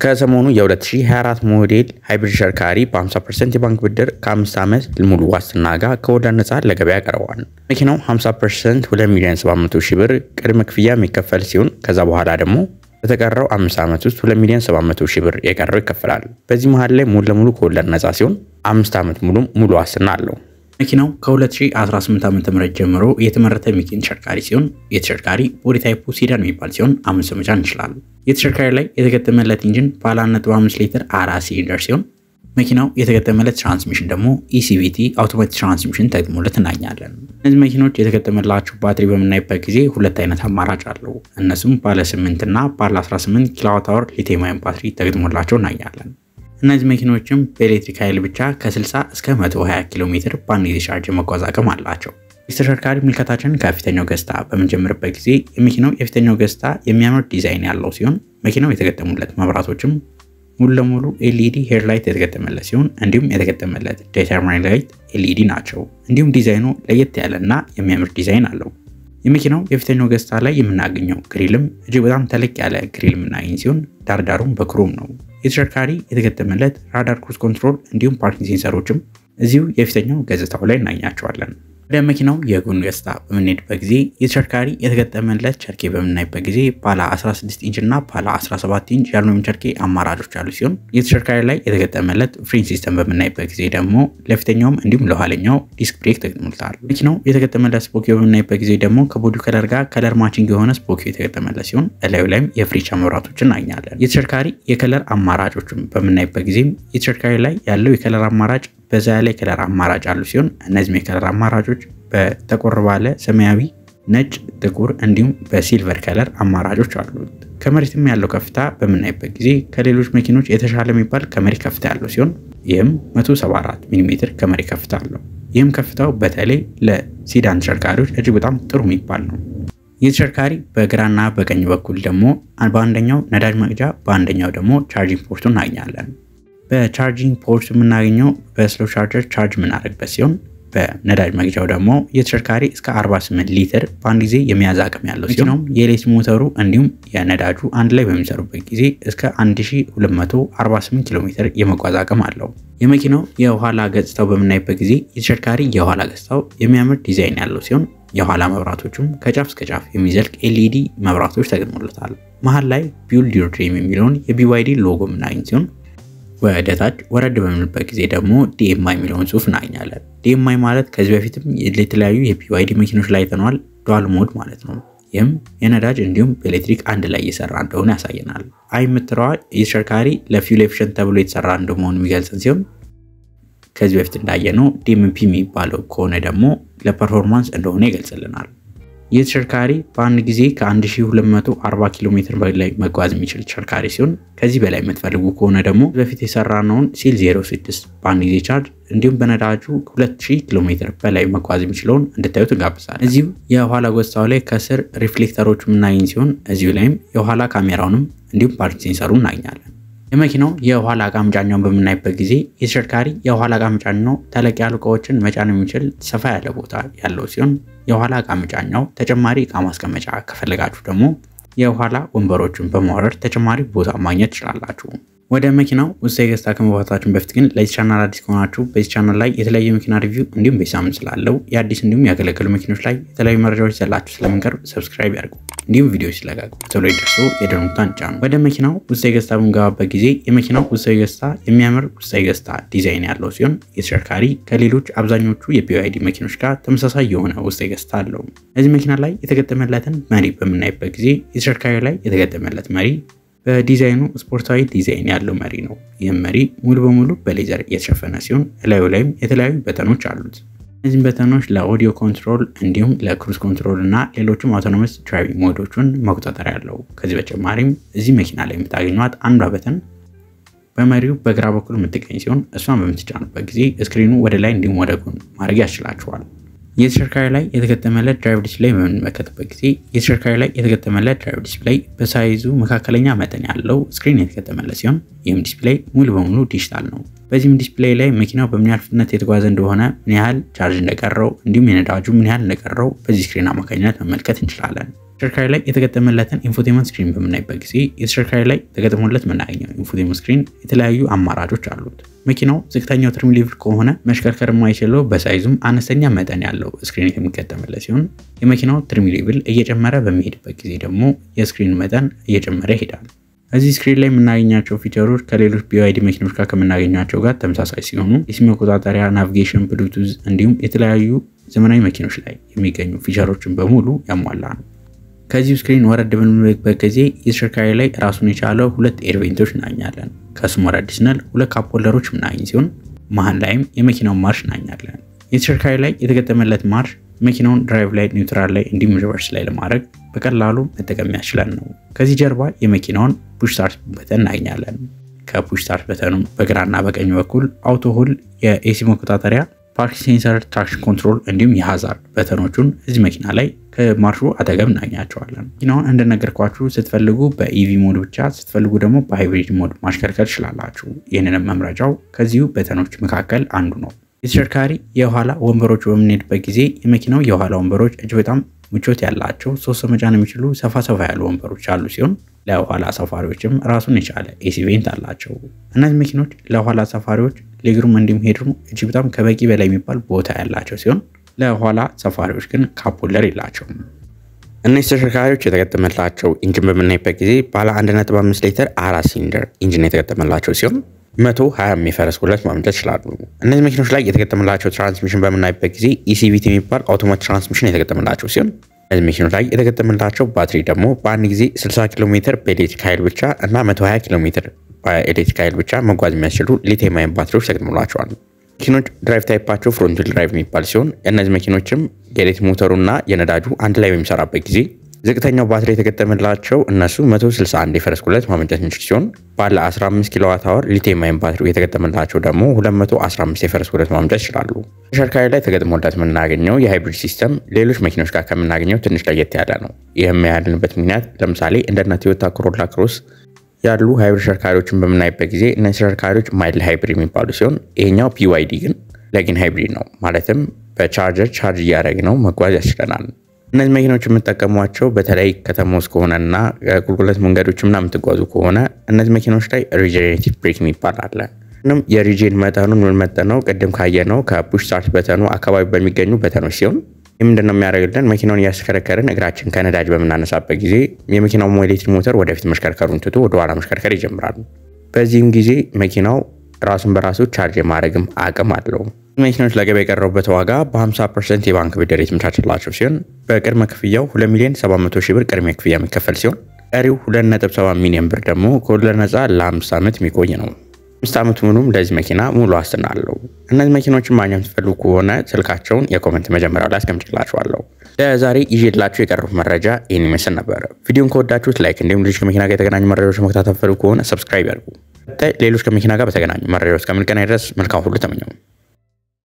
ከሰሞኑ የ2024 ሞዴል ሃይብሪድ ተሽከርካሪ በ50% የባንክ ብድር ከ5 ዓመት ሙሉ ዋስትና ጋር ከወለድ ነፃ ለገበያ ቀርቧል። መኪናው 50% 2 ሚሊዮን 700 ሺህ ብር ቅድመ ክፍያ የሚከፈል ሲሆን ከዛ በኋላ ደግሞ በተቀረው 5 ዓመት ውስጥ 2 ሚሊዮን 700 ሺህ ብር የቀረው ይከፈላል። በዚህ መሀል ላይ ሙሉ ለሙሉ ከወለድ ነፃ ሲሆን 5 ዓመት ሙሉ ሙሉ ዋስትና አለው። መኪናው ከ2018 ዓ.ም ጀምሮ የተመረተ የሚገኝ ተሽከርካሪ ሲሆን የተሽከርካሪ ቦዲ ታይፑ ሲዳን የሚባል ሲሆን አምስት ሰው መጫን ይችላል። የተሽከርካሪ ላይ የተገጠመለት ኢንጂን ባለ 1.5 ሊትር አራት ሲሊንደር ሲሆን መኪናው የተገጠመለት ትራንስሚሽን ደግሞ ኢሲቪቲ አውቶማቲክ ትራንስሚሽን ተገጥሞለት እናገኛለን። እነዚህ መኪኖች የተገጠመላቸው ባትሪ በምናይበት ጊዜ ሁለት አይነት አማራጭ አለው። እነሱም ባለ 8 እና ባለ 18 ኪሎዋት አወር ሊቲየም አዮን ባትሪ ተገጥሞላቸው እናገኛለን። እነዚህ መኪኖችም በኤሌክትሪክ ኃይል ብቻ ከ60 እስከ 120 ኪሎ ሜትር በአንድ ጊዜ ቻርጅ መጓዝ አቅም አላቸው። የተሽከርካሪ ምልከታችንን ከፊተኛው ገጽታ በምንጀምርበት ጊዜ የመኪናው የፊተኛው ገጽታ የሚያምር ዲዛይን ያለው ሲሆን መኪናው የተገጠሙለት መብራቶችም ሙሉ ለሙሉ ኤልኢዲ ሄድላይት የተገጠመለት ሲሆን እንዲሁም የተገጠመለት ዴተርሚን ላይት ኤልኢዲ ናቸው። እንዲሁም ዲዛይኑ ለየት ያለና የሚያምር ዲዛይን አለው። የመኪናው የፊተኛው ገጽታ ላይ የምናገኘው ግሪልም እጅግ በጣም ተለቅ ያለ ግሪል የምናገኝ ሲሆን ዳርዳሩም በክሮም ነው። የተሽከርካሪ የተገጠመለት ራዳር ክሩዝ ኮንትሮል እንዲሁም ፓርኪንግ ሴንሰሮችም እዚሁ የፊተኛው ገጽታው ላይ እናገኛቸዋለን። ወደ መኪናው የጎን ገጽታ በምንሄድበት ጊዜ የተሽከርካሪ የተገጠመለት ቸርኬ በምናይበት ጊዜ ባለ 16 ኢንች እና ባለ 17 ኢንች የአሉሚኒየም ቸርኬ አማራጮች ያሉ ሲሆን የተሽከርካሪ ላይ የተገጠመለት ፍሬን ሲስተም በምናይበት ጊዜ ደግሞ ለፊተኛውም እንዲሁም ለኋለኛው ዲስክ ብሬክ ተገጥሞለታል። መኪናው የተገጠመለት ስፖኪዮ በምናይበት ጊዜ ደግሞ ከቦዲ ከለር ጋር ከለር ማቺንግ የሆነ ስፖኪዮ የተገጠመለት ሲሆን እላዩ ላይም የፍሬቻ መብራቶችን እናገኛለን። የተሽከርካሪ የከለር አማራጮችም በምናይበት ጊዜም የተሽከርካሪ ላይ ያለው የከለር አማራጭ በዛ ያለ የከለር አማራጭ አሉ ሲሆን እነዚህም የከለር አማራጮች በጠቆር ባለ ሰማያዊ፣ ነጭ፣ ጥቁር እንዲሁም በሲልቨር ከለር አማራጮች አሉት። ከመሬትም ያለው ከፍታ በምናይበት ጊዜ ከሌሎች መኪኖች የተሻለ የሚባል ከመሬት ከፍታ ያለው ሲሆን ይህም 174 ሚሜ ከመሬት ከፍታ አለው። ይህም ከፍታው በተለይ ለሲዳን ተሽከርካሪዎች እጅግ በጣም ጥሩ የሚባል ነው። ይህ ተሽከርካሪ በግራና በቀኝ በኩል ደግሞ በአንደኛው ነዳጅ መቅጃ በአንደኛው ደግሞ ቻርጂንግ ፖርቱ እናገኛለን። በቻርጂንግ ፖርት የምናገኘው በስሎ ቻርጀር ቻርጅ የምናደርግበት ሲሆን በነዳጅ መግጃው ደግሞ የተሽከርካሪ እስከ 48 ሊትር በአንድ ጊዜ የመያዝ አቅም ያለው ሲሆን የኤሌክትሪክ ሞተሩ እንዲሁም የነዳጁ አንድ ላይ በሚሰሩበት ጊዜ እስከ 1248 ኪሎ ሜትር የመጓዝ አቅም አለው። የመኪናው የኋላ ገጽታው በምናይበት ጊዜ የተሽከርካሪ የኋላ ገጽታው የሚያምር ዲዛይን ያለው ሲሆን የኋላ መብራቶቹም ከጫፍ እስከ ጫፍ የሚዘልቅ ኤልኢዲ መብራቶች ተገጥሞለታል። መሀል ላይ ቢውልድ ዮር ድሪም የሚለውን የቢዋይዲ ሎጎ የምናገኝ ሲሆን ወደ ታች ወረድ በምንበት ጊዜ ደግሞ ዲኤምአይ የሚለውን ጽሁፍ እናገኛለን። ዲኤምአይ ማለት ከዚህ በፊትም የተለያዩ የቢዋይዲ መኪኖች ላይ ተኗል፣ ዱዋል ሞድ ማለት ነው። ይህም የነዳጅ እንዲሁም በኤሌክትሪክ አንድ ላይ እየሰራ እንደሆነ ያሳየናል። አይ የምትለዋ የተሽከርካሪ ለፊውል ኤፊሽንት ተብሎ የተሰራ እንደመሆኑ የሚገልጽን ሲሆን ከዚህ በፊት እንዳየነው ዲኤምፒ የሚባለው ከሆነ ደግሞ ለፐርፎርማንስ እንደሆነ ይገልጽልናል። ይህ ተሽከርካሪ በአንድ ጊዜ ከ1240 ኪሎ ሜትር በላይ መጓዝ የሚችል ተሽከርካሪ ሲሆን ከዚህ በላይ የምትፈልጉ ከሆነ ደግሞ በፊት የሰራነውን ሲል 06 በአንድ ጊዜ ቻርጅ እንዲሁም በነዳጁ 2000 ኪሎ ሜትር በላይ መጓዝ የሚችለውን እንድታዩት እንጋብዛለን። እዚሁ የኋላ ገጽታው ላይ ከስር ሪፍሌክተሮች የምናገኝ ሲሆን እዚሁ ላይም የኋላ ካሜራውንም እንዲሁም ፓርኪንግ ሴንሰሩ እናገኛለን። የመኪናው የኋላ እቃ መጫኛውን በምናይበት ጊዜ የተሽከርካሪ የኋላ እቃ መጫኛው ተለቅ ያሉ እቃዎችን መጫን የሚችል ሰፋ ያለ ቦታ ያለው ሲሆን የኋላ እቃ መጫኛው ተጨማሪ እቃ ማስቀመጫ ከፈለጋችሁ ደግሞ የኋላ ወንበሮችን በማውረድ ተጨማሪ ቦታ ማግኘት ትችላላችሁ። ወደ መኪናው ውስጣዊ ገጽታ ከመግባታችን በፊት ግን ለዚህ ቻናል አዲስ ከሆናችሁ በዚህ ቻናል ላይ የተለያዩ መኪና ሪቪው እንዲሁም በሳምንት ስላለው የአዲስ እንዲሁም ያገለገሉ መኪኖች ላይ የተለያዩ መረጃዎች ዘላችሁ ስለምንቀርብ ሰብስክራይብ ያድርጉ። እንዲሁም ቪዲዮ ሲለቀቁ ቶሎ ይደርሱ የደወል ምልክቱን ይጫኑ። ወደ መኪናው ውስጣዊ ገጽታ በምንገባበት ጊዜ የመኪናው ውስጣዊ ገጽታ የሚያምር ውስጣዊ ገጽታ ዲዛይን ያለው ሲሆን የተሽከርካሪ ከሌሎች አብዛኞቹ የቢዋይዲ መኪኖች ጋር ተመሳሳይ የሆነ ውስጣዊ ገጽታ አለው። እዚህ መኪና ላይ የተገጠመለትን መሪ በምናይበት ጊዜ የተሽከርካሪ ላይ የተገጠመለት መሪ በዲዛይኑ ስፖርታዊ ዲዛይን ያለው መሪ ነው። ይህም መሪ ሙሉ በሙሉ በሌዘር የተሸፈነ ሲሆን እላዩ ላይም የተለያዩ በተኖች አሉት። እነዚህም በተኖች ለኦዲዮ ኮንትሮል እንዲሁም ለክሩዝ ኮንትሮል እና ሌሎችም አውቶኖመስ ድራይቪንግ ሞዶችን መቆጣጠሪያ ያለው። ከዚህ በተጨማሪም እዚህ መኪና ላይ የምታገኟት አንዷ በተን በመሪው በግራ በኩል የምትገኝ ሲሆን እሷን በምትጫኑበት ጊዜ ስክሪኑ ወደ ላይ እንዲሁም ወደ ጎን ማድረግ ያስችላችኋል። የተሽከርካሪ ላይ የተገጠመለት ድራይቭ ዲስፕሌይ በምንመለከትበት ጊዜ የተሽከርካሪ ላይ የተገጠመለት ድራይቭ ዲስፕሌይ በሳይዙ መካከለኛ መጠን ያለው ስክሪን የተገጠመለት ሲሆን ይህም ዲስፕሌይ ሙሉ በሙሉ ዲጂታል ነው። በዚህም ዲስፕሌይ ላይ መኪናው በምን ያህል ፍጥነት የተጓዘ እንደሆነ፣ ምን ያህል ቻርጅ እንደቀረው እንዲሁም የነዳጁ ምን ያህል እንደቀረው በዚህ ስክሪን አማካኝነት መመልከት እንችላለን። ተሽከርካሪ ላይ የተገጠመለትን ኢንፎቴመንት ስክሪን በምናይበት ጊዜ የተሽከርካሪ ላይ ተገጥሞለት የምናገኘው ኢንፎቴመንት ስክሪን የተለያዩ አማራጮች አሉት። መኪናው ዝቅተኛው ትሪም ሌቭል ከሆነ መሽከርከር የማይችለው በሳይዙም አነስተኛ መጠን ያለው ስክሪን የሚገጠምለት ሲሆን የመኪናው ትሪም ሌቭል እየጨመረ በሚሄድበት ጊዜ ደግሞ የስክሪን መጠን እየጨመረ ይሄዳል። እዚህ ስክሪን ላይ የምናገኛቸው ፊቸሮች ከሌሎች ቢዋይዲ መኪኖች ጋር ከምናገኛቸው ጋር ተመሳሳይ ሲሆኑ የሲም መቆጣጠሪያ፣ ናቪጌሽን፣ ብሉቱዝ እንዲሁም የተለያዩ ዘመናዊ መኪኖች ላይ የሚገኙ ፊቸሮችን በሙሉ ያሟላ ነው። ከዚሁ ስክሪን ወረድ በምንልበት ጊዜ የተሽከርካሪ ላይ ራሱን የቻለው ሁለት ኤርቬንቶች እናገኛለን። ከስም ወረድ ስንል ሁለት ካፕ ሆልደሮች ምናገኝ ሲሆን መሀል ላይም የመኪናውን ማርሽ እናገኛለን። የተሽከርካሪ ላይ የተገጠመለት ማርሽ መኪናውን ድራይቭ ላይ፣ ኒውትራል ላይ እንዲሁም ሪቨርስ ላይ ለማድረግ በቀላሉ መጠቀም ያስችለን ነው። ከዚህ ጀርባ የመኪናውን ፑሽ ስታርት በተን እናገኛለን። ከፑሽ ስታርት በተኑም በግራና በቀኝ በኩል አውቶ ሆል፣ የኤሲ መቆጣጠሪያ፣ ፓርክ ሴንሰር፣ ትራክሽን ኮንትሮል እንዲሁም የሃዛርድ በተኖቹን እዚህ መኪና ላይ ከማርሹ አጠገብ እናገኛቸዋለን። መኪናውን እንደነገርኳችሁ ስትፈልጉ በኢቪ ሞድ ብቻ ስትፈልጉ ደግሞ በሃይብሪድ ሞድ ማሽከርከር ትችላላችሁ። ይህንንም መምረጫው ከዚሁ በተኖች መካከል አንዱ ነው። የተሽከርካሪ የኋላ ወንበሮች በምንሄድበት ጊዜ የመኪናው የኋላ ወንበሮች እጅግ በጣም ምቾት ያላቸው ሶስት ሰው መጫን የሚችሉ ሰፋ ሰፋ ያሉ ወንበሮች አሉ ሲሆን ለኋላ ሰፋሪዎችም ራሱን የቻለ ኤሲ ቬንት አላቸው። እነዚህ መኪኖች ለኋላ ሰፋሪዎች ሌግሩም እንዲሁም ሄድሩም እጅግ በጣም ከበቂ በላይ የሚባል ቦታ ያላቸው ሲሆን ለኋላ ሰፋሪዎች ግን ካፕ ሆልደር የላቸውም። እነዚህ ተሽከርካሪዎች የተገጠመላቸው ኢንጂን በምናይበት ጊዜ ባለ 1.5 ሊትር አራት ሲሊንደር ኢንጂን የተገጠመላቸው ሲሆን 120 የሚፈረስ ጉልበት ማመንጨት ይችላሉ። እነዚህ መኪኖች ላይ የተገጠመላቸው ትራንስሚሽን በምናይበት ጊዜ ኢሲቪቲ የሚባል አውቶማቲክ ትራንስሚሽን የተገጠመላቸው ሲሆን እነዚህ መኪኖች ላይ የተገጠመላቸው ባትሪ ደግሞ በአንድ ጊዜ 60 ኪሎ ሜትር በኤሌክትሪክ ኃይል ብቻ እና 120 ኪሎ ሜትር በኤሌክትሪክ ኃይል ብቻ መጓዝ የሚያስችሉ ሊቲየም አየን ባትሪዎች ተገጥሞላቸዋል። መኪኖች ድራይቭ ታይፓቸው ፍሮንት ዊል ድራይቭ የሚባል ሲሆን እነዚህ መኪኖችም የኤሌክትሪክ ሞተሩና የነዳጁ አንድ ላይ በሚሰራበት ጊዜ ዝቅተኛው ባትሪ የተገጠመላቸው እነሱ 161 የፈረስ ጉልበት ማመንጨት የሚችል ሲሆን ባለ 15 ኪሎዋት አወር ሊቲየም አየን ባትሪ የተገጠመላቸው ደግሞ 215 የፈረስ ጉልበት ማመንጨት ይችላሉ። ተሽከርካሪ ላይ ተገጥሞለት የምናገኘው የሃይብሪድ ሲስተም ሌሎች መኪኖች ጋር ከምናገኘው ትንሽ ለየት ያለ ነው። ይህም ያልንበት ምክንያት ለምሳሌ እንደነ ቶዮታ ኮሮላ ክሮስ ያሉ ሃይብሪድ ተሽከርካሪዎችን በምናይበት ጊዜ እነዚህ ተሽከርካሪዎች ማይልድ ሃይብሪድ የሚባሉ ሲሆን ይሄኛው ፒዋይዲ ግን ለጊን ሃይብሪድ ነው። ማለትም በቻርጀር ቻርጅ እያደረግ ነው መጓዝ ያስችለናል። እነዚህ መኪኖች የምጠቀሟቸው በተለይ ከተማ ውስጥ ከሆነና ቁልቁለት መንገዶች ምናምን የምትጓዙ ከሆነ እነዚህ መኪኖች ላይ ሪጀኔሬቲቭ ብሬክ የሚባል አለ። ምንም የሪጄን መጠኑን የምንመጠነው ቅድም ካየነው ከፑሽ ስታርት በተኑ አካባቢ በሚገኙ በተኖች ሲሆን ይህ ምንድን ነው የሚያደርግልን? መኪናውን እያስከረከርን እግራችን ከነዳጅ በምናነሳበት ጊዜ የመኪናው ኤሌክትሪክ ሞተር ወደፊት መሽከርከሩን ትቶ ወደኋላ መሽከርከር ይጀምራል። በዚህም ጊዜ መኪናው ራሱን በራሱ ቻርጅ የማድረግም አቅም አለው። መኪኖች ለገበያ የቀረቡበት ዋጋ በ50 ፐርሰንት የባንክ ብድር የተመቻቸላቸው ሲሆን በቅድመ ክፍያው 2 ሚሊዮን 700 ሺህ ብር ቅድሚያ ክፍያ የሚከፈል ሲሆን ቀሪው 2.7 ሚሊዮን ብር ደግሞ ከወለድ ነፃ ለ5 ዓመት የሚቆይ ነው። አምስት ዓመቱ ምኑም ለዚህ መኪና ሙሉ ዋስትና አለው። እነዚህ መኪኖችን ማግኘት የምትፈልጉ ከሆነ ስልካቸውን የኮመንት መጀመሪያው ላይ አስቀምጥላችኋለሁ። ለዛሬ ይዤላችሁ የቀረቡት መረጃ ይህን ይመስል ነበር። ቪዲዮን ከወዳችሁት ላይክ፣ እንዲሁም ሌሎች ከመኪና ጋር የተገናኙ መረጃዎች መከታተል ፈልጉ ከሆነ ሰብስክራይብ ያድርጉ። ሌሎች ከመኪና ጋር በተገናኙ መረጃዎች እስከምንገናኝ ድረስ መልካም ሁሉ ተመኘው።